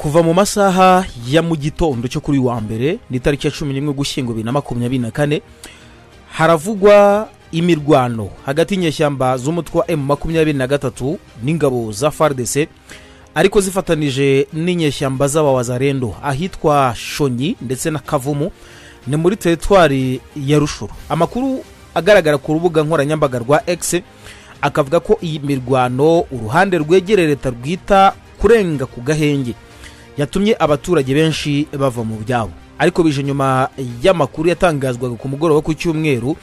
kuva mu masaha ya mu gitondo cyo kuri wa mbere ni itariki ya cumi n'imwe gushyingo bibiri na makumyabiri na kane haravugwa imirwano hagati y'inyeshyamba z'umutwe wa emu makumyabiri na gatatu n'ingabo za faridese ariko zifatanije n'inyeshyamba z'abawazarendo ahitwa shonyi ndetse na kavumu ni muri teritwari ya rushuru amakuru agaragara ku rubuga nkoranyambaga rwa egisi akavuga ko iyi mirwano uruhande rwegereye leta rwita kurenga ku gahenge yatumye abaturage benshi bava mu byabo ariko bije nyuma y'amakuru yatangazwaga ku mugoroba ku cyumweru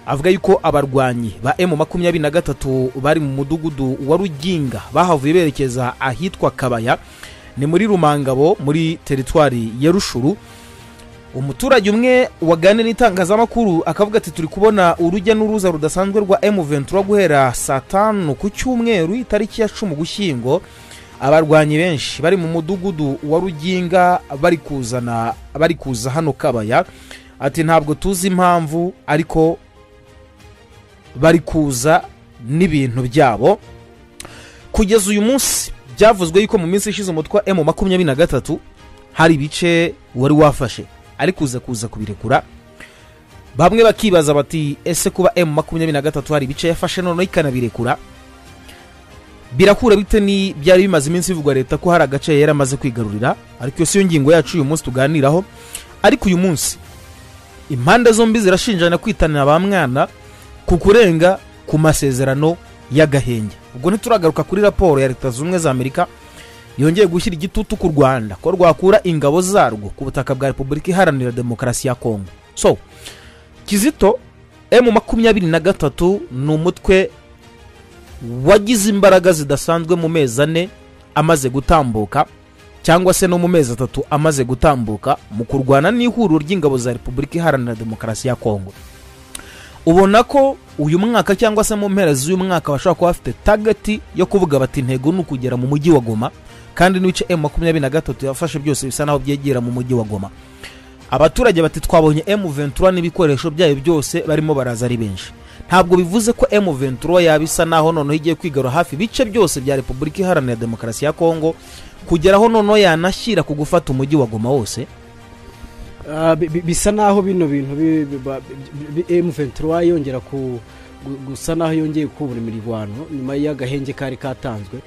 avuga yuko abarwanyi ba emu makumyabiri na gatatu bari mu mudugudu wa ruginga bahavuye berekeza ahitwa kabaya ni muri rumangabo muri teritwari ya rushuru umuturage umwe waganira n'itangazamakuru akavuga ati turi kubona urujya n'uruza rudasanzwe rwa emu ventura guhera saa tanu ku cyumweru itariki ya cumi gushyingo abarwanyi benshi bari mu mudugudu wa ruginga bari kuzana bari kuza hano kabaya ati ntabwo tuzi impamvu ariko bari kuza n'ibintu byabo kugeza uyu munsi byavuzwe yuko mu minsi ishize umutwe emu makumyabiri na gatatu hari ibice wari wafashe ari kuza kuza kubirekura bamwe bakibaza bati ese kuba emu makumyabiri na gatatu hari ibice yafashe noneho ikanabirekura birakura bite ni byari bimaze iminsi bivugwa leta ko hari agace yari amaze kwigarurira ariko iyo si yo ngingo yacu uyu munsi tuganiraho ariko uyu munsi impande zombi zirashinjana kwitanira ba mwana ku kurenga ku masezerano y'agahenge ubwo ntituragaruka kuri raporo ya leta zunze ubumwe za amerika yongeye gushyira igitutu ku rwanda ko rwakura ingabo zarwo ku butaka bwa repubulika iharanira demokarasi ya kongo so kizito emu makumyabiri na gatatu ni umutwe wagize imbaraga zidasanzwe mu mezi ane amaze gutambuka cyangwa se no mu mezi atatu amaze gutambuka mu kurwana n'ihuriro ry'ingabo za repubulika iharanira demokarasi ya kongo ubona ko uyu mwaka cyangwa se mu mpera z'uyu mwaka bashobora kuba bafite tageti yo kuvuga bati intego ni ukugera mu mujyi wa goma kandi n'ibice emu makumyabiri na gatatu yafashe byose bisa naho byegera mu mujyi wa goma abaturage bati twabonye emu ventura n'ibikoresho byayo byose barimo baraza ari benshi ntabwo bivuze ko emu ventura yaba isa naho noneho igiye kwigarura hafi ibice byose bya repubulika iharanira demokarasi ya kongo kugeraho noneho yanashyira ku gufata umujyi wa goma wose bisa naho bino bintu emu ventura yongera ku gusa naho yongeye kubura imirwano nyuma y'agahenge kari katanzwe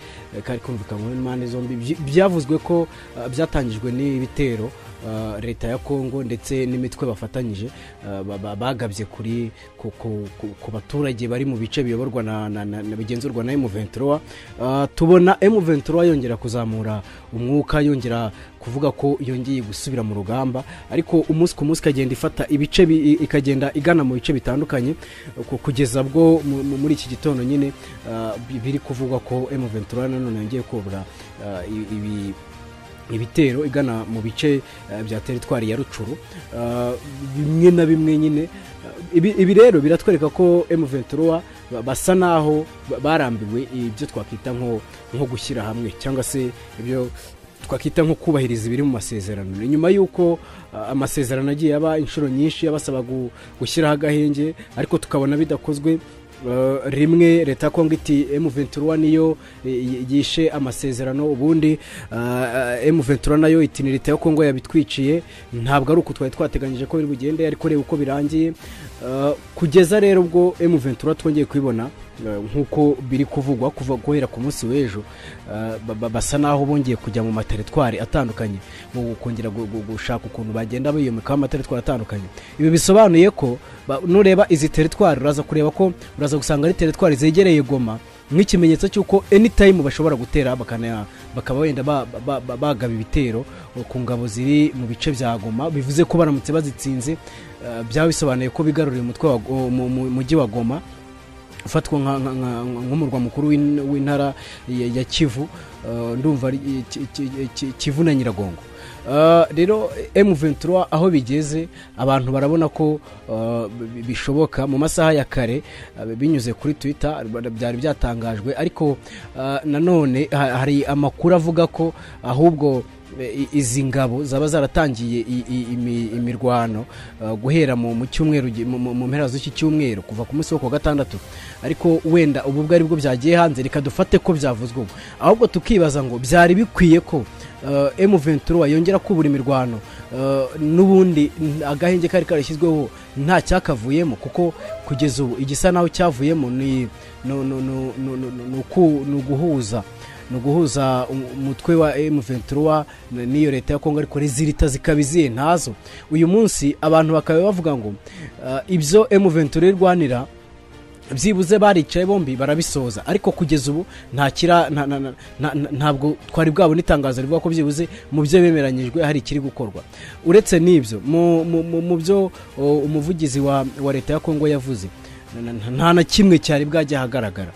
kari kumvikanyweho n'impande zombi byavuzwe ko byatangijwe n'ibitero leta ya kongo ndetse n'imitwe bafatanyije bagabye kuri ku baturage bari mu bice biyoborwa na bigenzurwa na emu ventura tubona emu ventura yongera kuzamura umwuka yongera kuvuga ko yongeye gusubira mu rugamba ariko umunsi ku munsi ikagenda ifata ibice ikagenda igana mu bice bitandukanye kugeza bwo muri iki gitondo nyine biri kuvugwa ko emu ventura nanone yongeye kubura ibi ibitero igana mu bice bya teritwari ya rucuru bimwe na bimwe nyine ibi rero biratwereka ko emu ventura basa naho barambiwe ibyo twakwita nko gushyira hamwe cyangwa se ibyo twakwita nko kubahiriza ibiri mu masezerano ni nyuma y'uko amasezerano agiye aba inshuro nyinshi abasaba gushyiraho agahenge ariko tukabona bidakozwe rimwe leta ya kongo iti emu ventura niyo yishe amasezerano ubundi emu ventura nayo iti ni leta ya kongo yabitwiciye ntabwo ari uko twari twateganyije ko biri bugende ariko reba uko birangiye kugeza rero ubwo emu ventura twongeye kubibona nk'uko biri kuvugwa kuva guhera ku munsi w'ejo basa naho bongeye kujya mu materitwari atandukanye mu kongera gushaka ukuntu bagenda biyomekaho amateritwari atandukanye ibi bisobanuye ko nureba izi teritwari uraza kureba ko uraza gusanga ari teritwari zegereye goma nk'ikimenyetso cy'uko enitayimu bashobora gutera bakaba wenda bagaba ibitero ku ngabo ziri mu bice bya goma bivuze ko baramutse bazitsinze byaba bisobanuye ko bigaruriye umutwe mujyi wa goma ufatwa nk'umurwa mukuru w'intara ya kivu ndumva kivu na nyiragongo rero emu ventura aho bigeze abantu barabona ko bishoboka mu masaha ya kare binyuze kuri twita byari byatangajwe ariko nanone hari amakuru avuga ko ahubwo izi ngabo zaba zaratangiye imirwano guhera mu cyumweru mu mpera z'iki cyumweru kuva ku munsi wo kuwa gatandatu ariko wenda ubu bwo aribwo byagiye hanze reka dufate ko byavuzwe ahubwo tukibaza ngo byari bikwiye ko emu ventura yongera kubura imirwano n'ubundi agahenge kari karashyizweho nta cyakavuyemo kuko kugeza ubu igisa naho cyavuyemo ni uguhuza ni uguhuza umutwe wa emu ventura n'iyo leta ya kongo ariko rezilita zikaba iziye ntazo uyu munsi abantu bakaba bavuga ngo ibyo emu ventura irwanira byibuze baricaye bombi barabisoza ariko kugeza ubu ntakira ntabwo twari bwabona itangazo rivuga ko byibuze mu byo bemeranyijwe hari ikiri gukorwa uretse n'ibyo mu byo umuvugizi wa leta ya kongo yavuze nta na kimwe cyari bwajya ahagaragara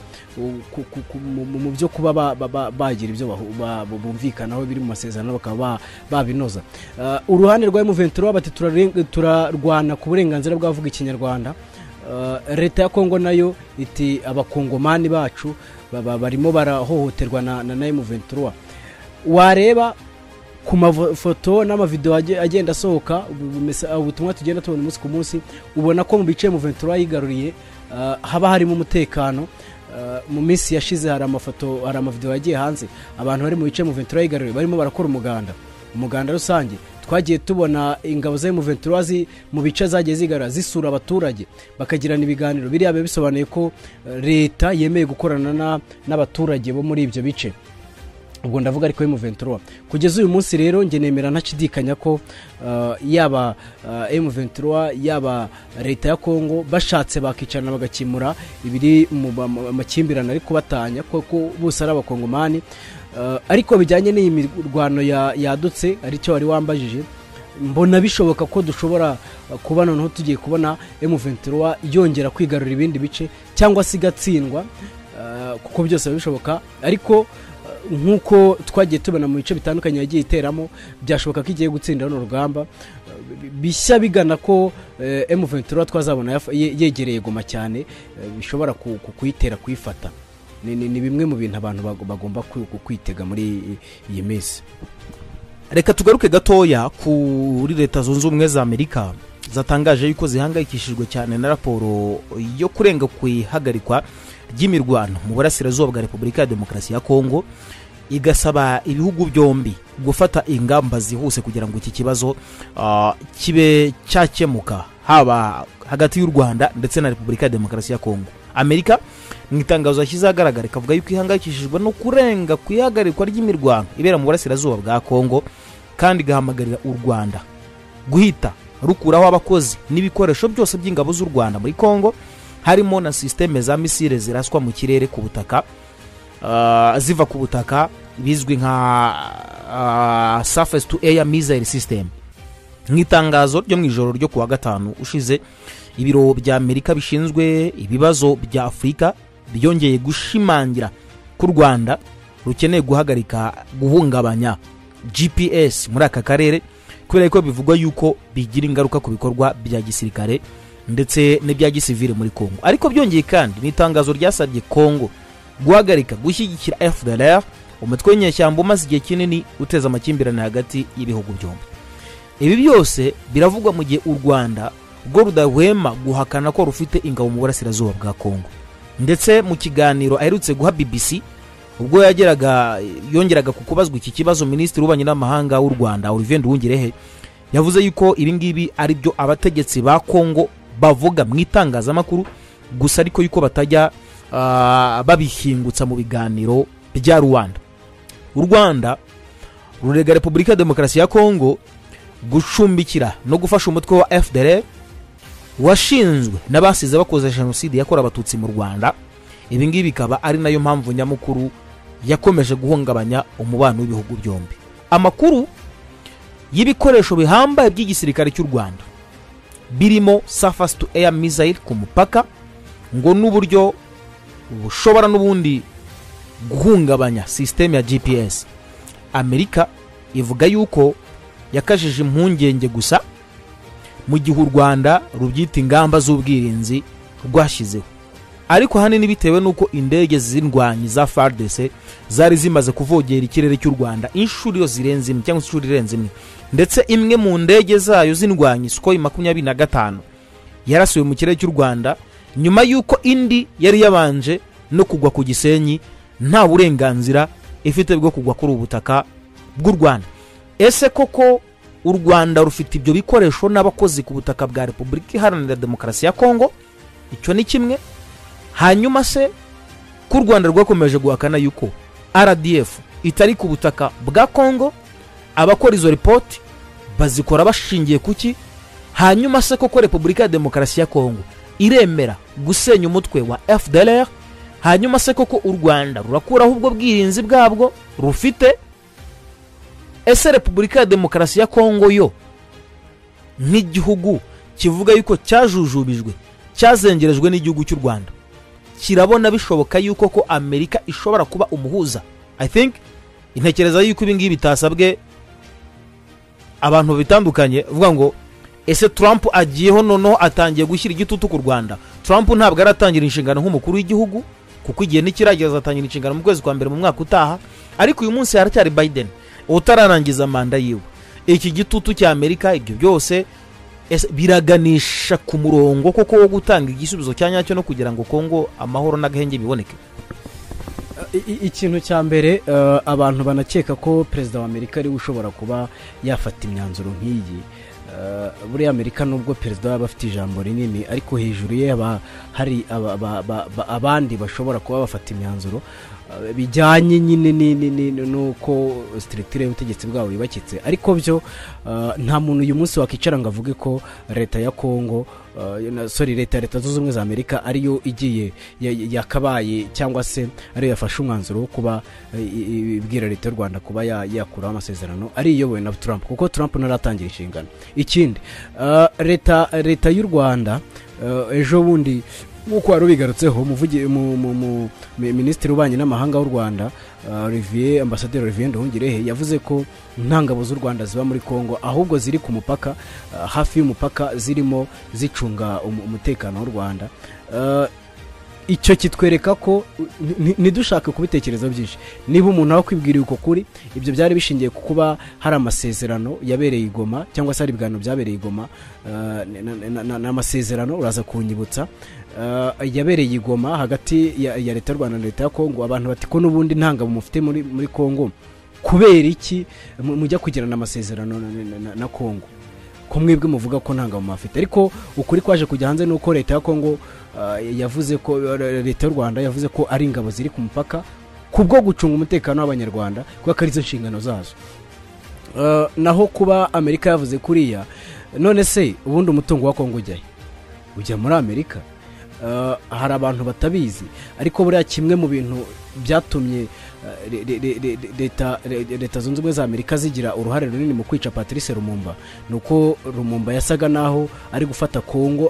mu byo kuba bagira ibyo bumvikanaho biri mu masezerano bakaba babinoza uruhande rwa emuventura bati turarwana ku burenganzira bw'abavuga ikinyarwanda leta ya kongo nayo iti abakongomani bacu barimo barahohoterwa na na emuventura wareba ku mafoto n'amavidewo agenda asohoka ubutumwa tugenda tubona umunsi ku munsi ubona ko mu bice emuventura yigaruriye haba harimo umutekano mu minsi yashize hari amafoto hari amavidewo yagiye hanze abantu bari mu bice emuventura yigaruriye barimo barakora umuganda umuganda rusange twagiye tubona ingabo za emuventura mu bice zagiye zigaragara zisura abaturage bakagirana ibiganiro biriya biba bisobanuye ko leta yemeye gukorana n'abaturage bo muri ibyo bice ubwo ndavuga ariko emuventura kugeza uyu munsi rero njye nemera ntashidikanya ko yaba emuventura yaba leta ya kongo bashatse bakicarana bagakemura ibiri mu makimbirane ariko batanya kuko bose ari abakongomani ariko bijyanye n'iyi mirwano yadutse aricyo wari wambajije mbona bishoboka ko dushobora kuba noneho tugiye kubona emuventura yongera kwigarura ibindi bice cyangwa se igatsindwa kuko byose biba bishoboka ariko nk'uko twagiye tubona mu bice bitandukanye yagiye iteramo byashoboka ko igiye gutsinda runo rugamba bishya bigana ko emuventura twazabona yegereye goma cyane bishobora kuyitera kuyifata ni bimwe mu bintu abantu bagomba kwitega muri iyi minsi reka tugaruke gatoya kuri leta zunze ubumwe za amerika zatangaje yuko zihangayikishijwe cyane na raporo yo kurenga ku ihagarikwa ry'imirwano mu burasirazuba bwa repubulika ya demokarasi ya kongo igasaba ibihugu byombi gufata ingamba zihuse kugira ngo iki kibazo kibe cyakemuka haba hagati y'u rwanda ndetse na repubulika ya demokarasi ya kongo amerika mu itangazo yashyize ahagaragara ikavuga yuko ihangayikishijwe no kurenga ku ihagarikwa ry'imirwano ibera mu burasirazuba bwa kongo kandi igahamagarira u rwanda guhita rukuraho abakozi n'ibikoresho byose by'ingabo z'u rwanda muri kongo harimo na sisiteme za misile ziraswa mu kirere ku butaka ziva ku butaka bizwi nka surface to air missile system nk'itangazo ryo mu ijoro ryo kuwa gatanu ushize ibiro bya amerika bishinzwe ibibazo bya afurika byongeye gushimangira ko u rwanda rukeneye guhagarika guhungabanya gps muri aka karere kubera ko bivugwa yuko bigira ingaruka ku bikorwa bya gisirikare ndetse n'ibya gisivire muri kongo ariko byongeye kandi ni itangazo ryasabye kongo guhagarika gushyigikira fdr umutwe w'inyeshyamba umaze igihe kinini uteza amakimbirane hagati y'ibihugu byombi ibi byose biravugwa mu gihe u rwanda rwo rudahwema guhakana ko rufite ingabo mu burasirazuba bwa kongo ndetse mu kiganiro aherutse guha bbc ubwo yageraga yongeraga ku kubazwa iki kibazo minisitiri w'ububanyi n'amahanga w'u rwanda olivier nduwungirehe yavuze yuko ibi ngibi ari byo abategetsi ba kongo bavuga mu itangazamakuru gusa ariko yuko batajya babihingutsa mu biganiro bya rwanda u rwanda rurega repubulika ya demokarasi ya kongo gucumbikira no gufasha umutwe wa fdr washinzwe n'abasize bakoze jenoside yakorewe abatutsi mu rwanda ibi ngibi bikaba ari nayo mpamvu nyamukuru yakomeje guhungabanya umubano w'ibihugu byombi amakuru y'ibikoresho bihambaye by'igisirikare cy'u rwanda birimo surface to air missile ku mupaka ngo n'uburyo bushobora n'ubundi guhungabanya sisiteme ya gps amerika ivuga yuko yakajije impungenge gusa mu gihe u rwanda rubyita ingamba z'ubwirinzi rwashyizeho ariko ahanini bitewe n'uko indege z'indwanyi za fardese zari zimaze kuvogera ikirere cy'u rwanda inshuro iyo zirenze imwe cyangwa se inshuro irenze imwe ndetse imwe mu ndege zayo z'indwanyi sikoyi makumyabiri na gatanu yarasuwe mu kirere cy'u rwanda nyuma y'uko indi yari yabanje no kugwa ku gisenyi nta burenganzira ifite bwo kugwa kuri ubu butaka bw'u rwanda ese koko u rwanda rufite ibyo bikoresho n'abakozi ku butaka bwa repubulika iharanira demokarasi ya kongo icyo ni kimwe hanyuma se ko u rwanda rwakomeje guhakana yuko rdf itari ku butaka bwa kongo abakora izo ripoti bazikora bashingiye ku ki hanyuma se koko repubulika ya demokarasi ya kongo iremera gusenya umutwe wa fdr hanyuma se koko u rwanda rurakuraho ubwo bwirinzi bwabwo rufite ese repubulika ya demokarasi ya kongo yo nk'igihugu kivuga yuko cyajujubijwe cyazengerejwe n'igihugu cy'u rwanda kirabona bishoboka yuko ko amerika ishobora kuba umuhuza i think intekereza yuko ibi ngibi bitasabwe abantu bitandukanye uvuga ngo ese trump agiyeho noneho atangiye gushyira igitutu ku rwanda trump ntabwo aratangira inshingano nk'umukuru w'igihugu kuko igihe nikiragera azatangira inshingano mu kwezi kwa mbere mu mwaka utaha ariko uyu munsi haracyari biden utararangiza manda yiwe iki gitutu cya amerika ibyo byose ese biraganisha ku murongo koko wo gutanga igisubizo cya nyacyo no kugira ngo kongo amahoro n'agahenge biboneke ikintu cya mbere abantu banakeka ko perezida wa amerika ariwe ushobora kuba yafata imyanzuro nk'iyi buriya amerika nubwo perezida yaba afite ijambo rinini ariko hejuru ye haba hari abandi bashobora kuba bafata imyanzuro bijyanye nyine n'uko sitiritire y'ubutegetsi bwabo yubakitse ariko byo nta muntu uyu munsi wakwicara ngo avuge ko leta ya kongo sorry leta ya leta zunze ubumwe za amerika ariyo igiye yakabaye cyangwa se ariyo yafashe umwanzuro wo kuba ibwira leta y'u rwanda kuba yakuraho amasezerano ariyobowe na Trump kuko Trump ntaratangira inshingano ikindi leta leta y'u rwanda ejo bundi nk'uko wari ubigarutseho minisitiri ubanye n'amahanga w'u rwanda olivier ambasaderi olivier nduhungirehe yavuze ko ntangabo z'u rwanda ziba muri congo ahubwo ziri ku mupaka hafi y'umupaka zirimo zicunga umutekano w'u rwanda icyo kitwereka ko ntidushake kubitekerezaho byinshi niba umuntu akwibwiriye uko kuri ibyo byari bishingiye ku kuba hari amasezerano yabereye igoma cyangwa se hari ibiganiro byabereye igoma ni amasezerano uraza kunyibutsa yabereye igoma hagati ya leta y'u rwanda na leta ya kongo abantu bati ko n'ubundi ntangabo mufite muri kongo kubera iki mujya kugirana amasezerano na kongo ko mwebwe muvuga ko nta ngabo bafite ariko ukuri kwaje kujya hanze ni uko leta ya kongo yavuze ko leta y'u rwanda yavuze ko ari ingabo ziri ku mupaka ku bwo gucunga umutekano w'abanyarwanda kuko ari zo nshingano zazo naho kuba amerika yavuze kuriya none se ubundi umutungo wa kongo ujyahe ujya muri amerika hari abantu batabizi ariko buriya kimwe mu bintu byatumye leta zunze ubumwe za amerika zigira uruhare runini mu kwica patrice rumumba ni uko rumumba yasaga naho ari gufata kongo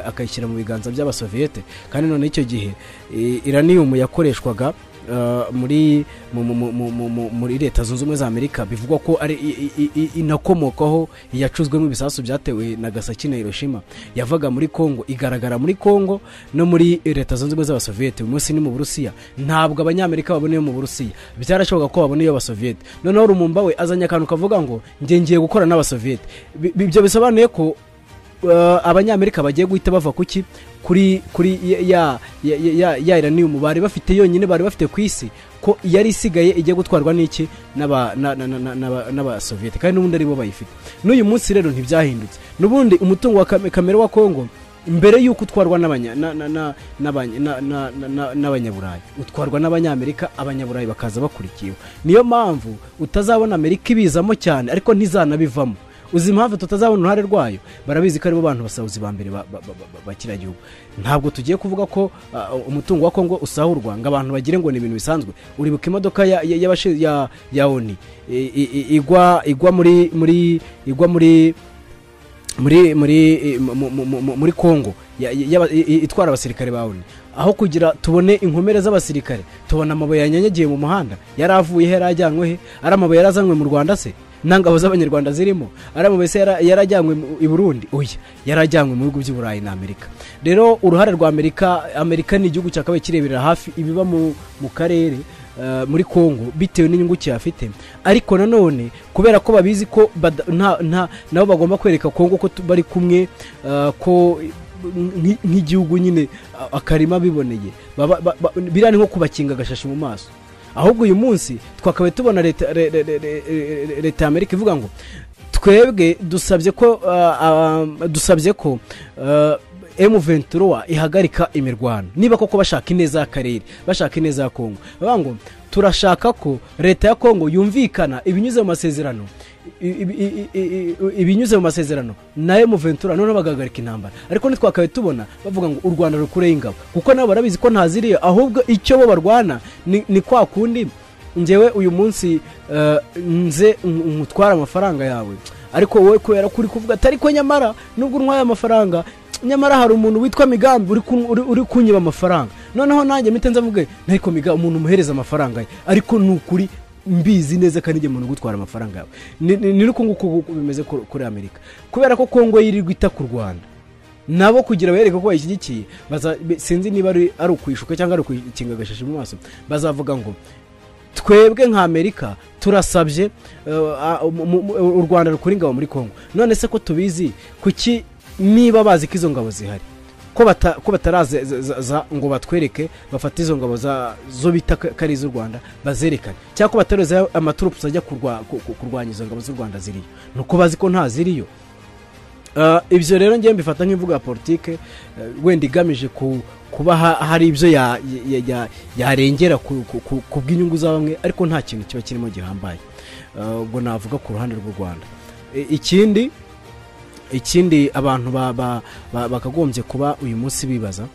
akayishyira mu biganza by'abasoviyete kandi none icyo gihe iraniyumu yakoreshwaga muri leta zunze ubumwe za amerika bivugwa ko ari inakomokaho yacuzwemo ibisasu byatewe na gasaki na hiroshima yavaga muri congo igaragara muri congo no muri leta zunze ubumwe z'abasoviyete uyu munsi ni mu burusiya ntabwo abanyamerika babona iyo mu burusiya byarashoboka ko babona iyo abasoviyete noneho rumumba we azanye akantu kavuga ngo ngiye gukora n'abasoviyete ibyo bisobanuye ko abanyamerika bagiye guhita bava ku ki kuri kuri ya iraniyumu bari bafite yonyine bari bafite ku isi ko yari isigaye igiye gutwarwa n'iki n'abasoviyete kandi n'ubundi aribo bayifite n'uyu munsi rero ntibyahindutse n'ubundi umutungo wa kamere wa kongo mbere y'uko utwarwa n'abanyaburayi utwarwa n'abanyamerika abanyaburayi bakaza bakurikiwe niyo mpamvu utazabona amerika ibizamo cyane ariko ntizanabivamo uzi impamvu tutazabona uruhare rwayo barabizi ko aribo bantu basawuzi ba mbere bakiriya gihugu ntabwo tugiye kuvuga ko umutungo wa kongo usahurwa ngo abantu bagire ngo ni ibintu bisanzwe uribuka imodoka ya oni igwa igwa muri muri igwa muri muri muri muri kongo itwara abasirikare ba oni aho kugira tubone inkomere z'abasirikare tubona amabuye yanyanyagiye mu muhanda yari avuye he yari ajyanywe he ari amabuye yari azanywe mu rwanda se nta ngabo z'abanyarwanda zirimo ari mu bese yarajyanywe i burundi oya yarajyanywe mu bihugu by'i na amerika rero uruhare rwa amerika amerika ni igihugu cyakabaye kireberera hafi ibiba mu karere muri congo bitewe n'inyungu kiyafite ariko nanone kubera ko babizi ko nabo bagomba kwereka congo ko bari kumwe ko nk'igihugu nyine akarima biboneye biriya ni nko kubakinga agashashi mu maso ahubwo uyu munsi twakabaye tubona leta re- re- re- re- leta y'amerika ivuga ngo twebwe dusabye ko ah, ah, dusabye ko emu ventura ihagarika imirwano niba koko bashaka ineza y'akarere bashaka ineza ya kongo bavuga ngo turashaka ko leta ya kongo yumvikana ibinyuze mu masezerano i- i- i- i- i- ibinyuze mu masezerano na emu ventura noneho bagahagarika intambara ariko ntitwakabe tubona bavuga ngo u rwanda rukureho ingabo kuko nabo barabizi ko ntaziriye ahubwo icyo bo barwana ni ni kwa kundi ngewe uyu munsi eh, nze ngutwara amafaranga yawe ariko wowe kubera ko uri kuvuga atari ko nyamara nubwo untwaye amafaranga nyamara hari umuntu witwa migambi uri kun- uri- uri kunyiba amafaranga noneho nanjye mpita nzavuge nteko migambi umuntu umuhereza amafaranga ye ariko ni ukuri mbizi neza kandi njye umuntu gutwara amafaranga yawe Ni- ni ni uko nguko ubu bimeze kur- kuri amerika kubera ko kongo yirirwa ita ku rwanda nabo kugira bereke ko bayishyigikiye baza- be- sinzi niba ari ari ukwishuka cyangwa ari ukuyikinga agashashi mu maso bazavuga ngo twebwe nka amerika turasabye eh, ah, mu- mu- mu- u rwanda rukura ingabo muri congo none se ko tubizi kuki niba bazi ko izo ngabo zihari ko bata- ko bataraza ngo batwereke bafate izo ngabo za- zo bita ko ari iz'u rwanda bazerekane cyangwa ko bataroza amaturupusi ajya kurwa- ku- ku- kurwanya izo ngabo z'u rwanda ziriyo ni uko bazi ko nta ziriyo Uh, ibyo rero ngewe mbifata nk'imvugo ya politike uh, wenda igamije ku- kuba ha- hari ibyo ya- ya- ya- yarengera ku- ku- ku- ku bw'inyungu za bamwe ariko nta kintu kiba kirimo gihambaye Uh, ubwo navuga ku ruhande rw'u rwanda I- ikindi ikindi abantu ba- ba- ba- bakagombye kuba uyu munsi bibaza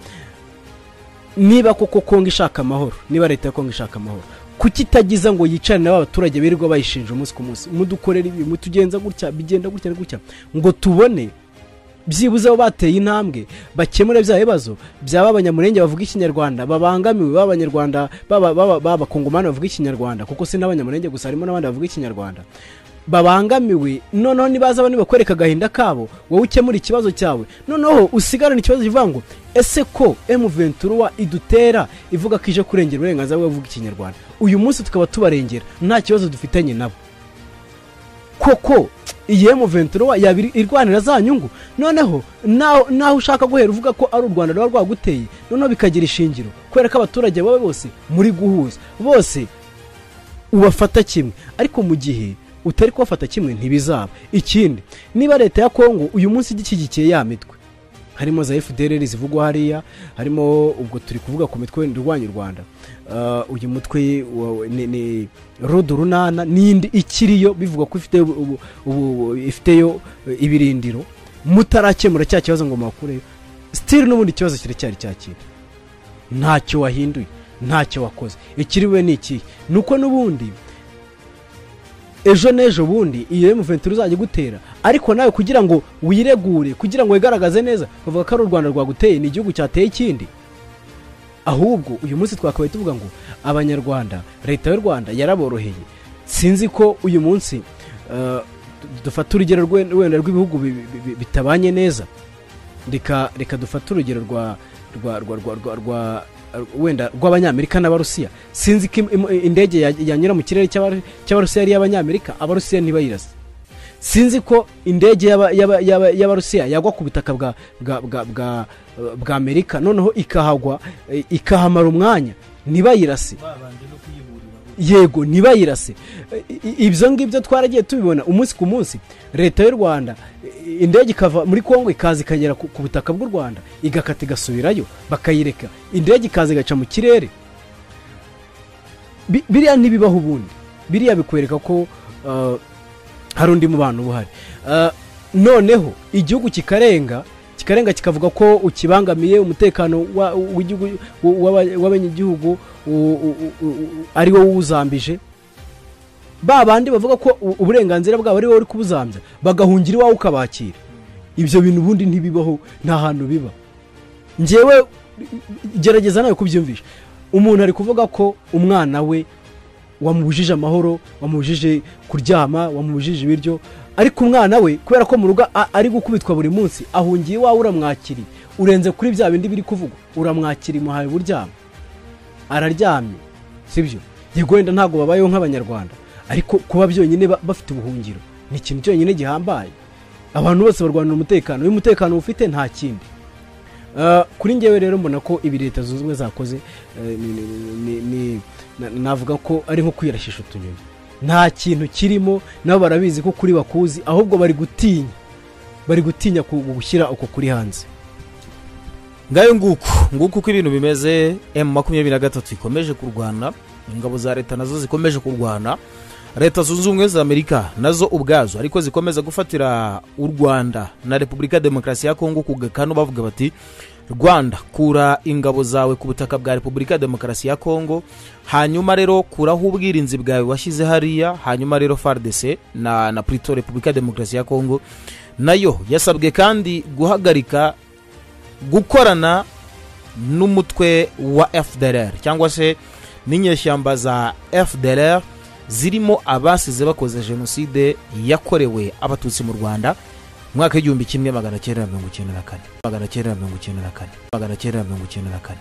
niba koko kongo ishaka amahoro niba leta ya kongo ishaka amahoro kuki itagiza ngo yicare nabo abaturage birirwa bayishinja umunsi ku munsi mudukorera ibi mutugenza gutya bigenda gutya na gutya ngo tubone byibuze abo bateye intambwe bakemure bya bibazo byaba abanyamurenge bavuga ikinyarwanda babangamiwe baba abanyarwanda baba- baba baba abakongomani bavuga ikinyarwanda kuko si n'abanyamurenge gusa harimo n'abandi bavuga ikinyarwanda babangamiwe noneho nibaza abantu bakwereka agahinda kabo wowe ukemura ikibazo cyawe noneho usigarane ikibazo kivuga ngo ese ko ventura idutera ivuga ko ije kurengera uburenganzira bwo kuvuga ikinyarwanda uyu munsi tukaba tubarengera nta kibazo dufitanye nabo koko iyi ventura yaba iri- irwanira za nyungu noneho naho naho ushaka guhera uvuga ko ari u rwanda ruba rwaguteye noneho bikagira ishingiro kubera ko abaturage baba bose muri guhuza bose ubafata kimwe ariko mu gihe utari kubafata kimwe ntibizaba ikindi niba leta ya kongo uyu munsi igishyigikiye ya mitwe harimo za fdr zivugwa hariya harimo ubwo turi kuvuga ku mitwe irwanya u rwanda Ah, uyu mutwe wa- ni- ni rodo runana n'indi ikiriyo bivuga ko ifite ubu- ubu- ifiteyo eh, ibirindiro mutarakemura cya kibazo ngo mubakureyo sitiri n'ubundi ikibazo kiracyari cyakira ntacyo wahinduye ntacyo wakoze ikiriwe ni ikihe ni uko n'ubundi ejo n'ejo bundi iyo emuventuri uzajya igutera ariko nawe kugira ngo wiregure kugira ngo wigaragaze neza bavuga ko ari u rwanda rwaguteye ni igihugu cyateye ikindi ahubwo uyu munsi twakabaye tuvuga ngo abanyarwanda leta y'u rwanda yaraboroheye sinzi ko uyu munsi eh, dufata urugero rwe- wenda rw'ibihugu bi- bi- bi- bitabanye neza reka reka dufate urugero rwa rwa rwa rwa rwa rwa wenda rw'abanyamerika n'abarusiya sinzi ko im- im- indege ya- yanyura mu kirere cy'Abaru- cy'abarusiya ari iy'abanyamerika abarusiya ntibayirase sinzi ko indege y'aba- y'aba- y'aba- y'abarusiya yagwa ku butaka bwa bwa bwa bwa bwa amerika noneho ikahagwa eh, ikahamara umwanya ntibayirase yego ntibayirase I- i- ibyo ngibyo twaragiye tubibona umunsi ku munsi leta y'u rwanda i- indege ikava muri congo ikaza ikagera ku ku butaka bw'u rwanda igakata igasubirayo bakayireka indege ikaza igaca mu kirere Bi- biriya ntibibaho ubundi biriya bikwereka ko ah, hari undi mubano uba uhari Ah, noneho igihugu kikarenga kikarenga kikavuga ko ukibangamiye umutekano wa- w'igihugu- w'aba- w'abanyagihugu u- u- u- u- ari wowe uwuzambije ba bandi bavuga ko u- uburenganzira bwabo ari wowe uri kubuzambya bagahungira iwawe ukabakira ibyo bintu ubundi ntibibaho nta hantu biba ngewe gerageza nawe kubyumvisha umuntu ari kuvuga ko umwana we wamubujije amahoro wamubujije kuryama wamubujije ibiryo ariko umwana we kubera ko mu rugo a- ari gukubitwa buri munsi ahungiye iwawe uramwakiriye urenze kuri bya bindi biri kuvugwa uramwakiriye umuhaye uburyamo araryamye sibyo yego wenda ntabwo babayeho nk'abanyarwanda ariko kuba byonyine ba- bafite ubuhungiro ni ikintu cyonyine gihambaye abantu bose barwanira umutekano iyo umutekano ufite nta kindi Eh, kuri ngewe rero mbona ko ibi leta zunze ubumwe zakoze eh, ni- ni- ni- ni- na- navuga ko ari nko kwirashisha utunyoni nta kintu kirimo nabo barabizi ko kuri bakuzi ahubwo bari gutinya bari gutinya ku- gushyira uko kuri hanze ngayo nguku nguku uko ibintu bimeze emu makumyabiri na gatatu ikomeje kurwana ingabo za leta nazo zikomeje kurwana leta zunze ubumwe za amerika nazo ubwazo ariko zikomeza gufatira u rwanda na repubulika ya demokarasi ya kongo ku gakanu bavuga bati rwanda kura ingabo zawe ku butaka bwa repubulika ya demokarasi ya kongo hanyuma rero kuraho ubwirinzi bwawe washyize hariya hanyuma rero fardc na, na prito repubulika ya demokarasi ya kongo nayo yasabwe kandi guhagarika gukorana n'umutwe wa fdr cyangwa se n'inyeshyamba za fdr zirimo abasize bakoze jenoside yakorewe abatutsi mu rwanda mu mwaka w'igihumbi kimwe magana cyenda na mirongo icyenda na kane magana cyenda na mirongo icyenda na kane magana cyenda na mirongo icyenda na kane